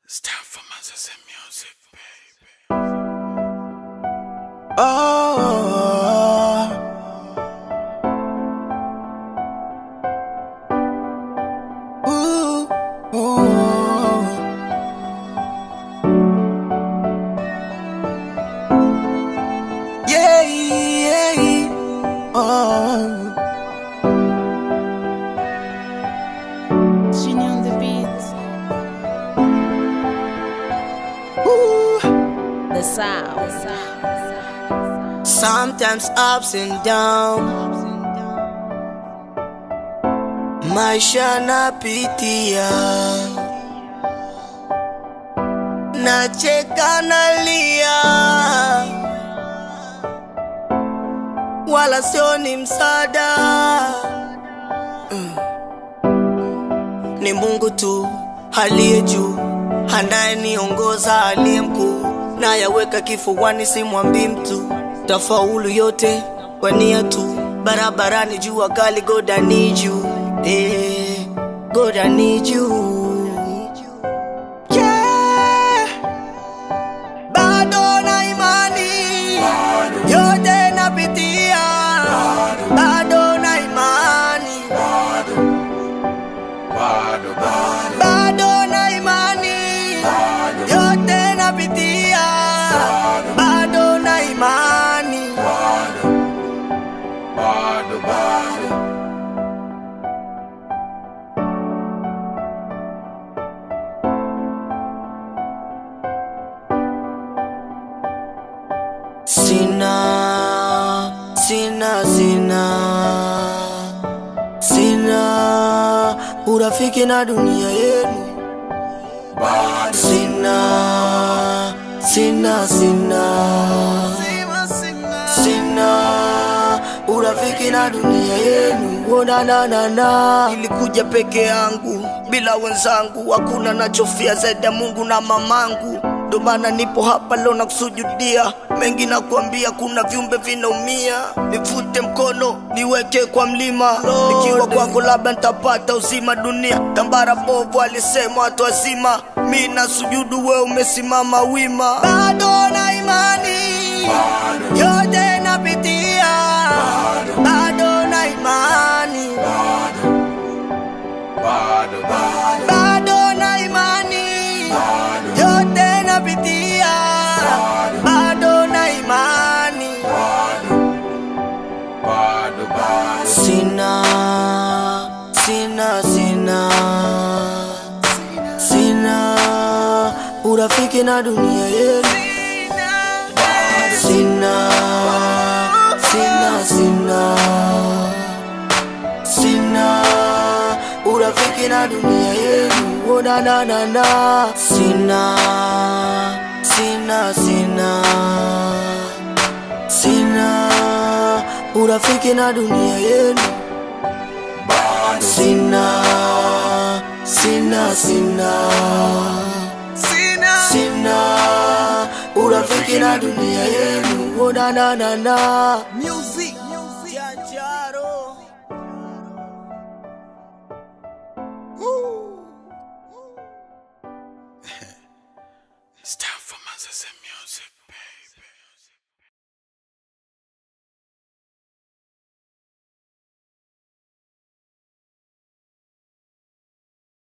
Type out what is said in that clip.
It's time for Manzas and music, baby. Oh, ooh, ooh. Yeah, yeah, oh. Genie on the beat, Ooh. the sound. Sometimes ups and down, maisha napitia, nacheka nalia, wala sio ni msaada Mm. Ni Mungu tu aliye juu, anayeniongoza aliye mkuu, nayaweka kifuani, simwambii mtu tafaulu yote kwa nia tu, barabarani jua kali, God I need you, eh, God I need you. Yeah. Bado na imani yote napitia, bado na imani, bado na imani yote napitia, bado na imani. Sina, sina, sina, sina urafiki na dunia yenu. Sina, sina, sina, sina urafiki na dunia yenu. Oh, na, na, na, na. Nilikuja peke yangu bila wenzangu, hakuna nachofia zaidi ya Mungu na mamangu. Ndo maana nipo hapa leo na kusujudia mengi, nakwambia kuna viumbe vinaumia. Nivute mkono niweke kwa mlima, nikiwa kwako labda nitapata uzima. Dunia tambara bovu, alisema watu wazima. Mi na sujudu, we umesimama wima. Bado na imani yote napitia, bado na imani, bado na imani yote napitia, bado na imani. Sina, sina, sina, sina urafiki na dunia yenu. Sina, sina, sina, sina urafiki na dunia yenu. Oh, na, na, na, na. Sina, sina, sina, sina urafiki na dunia yenu. Sina, sina, sina, sina urafiki na dunia yenu. Oh, na, na, na, na. Music. Janjaro. It's time for Manzas and music, baby.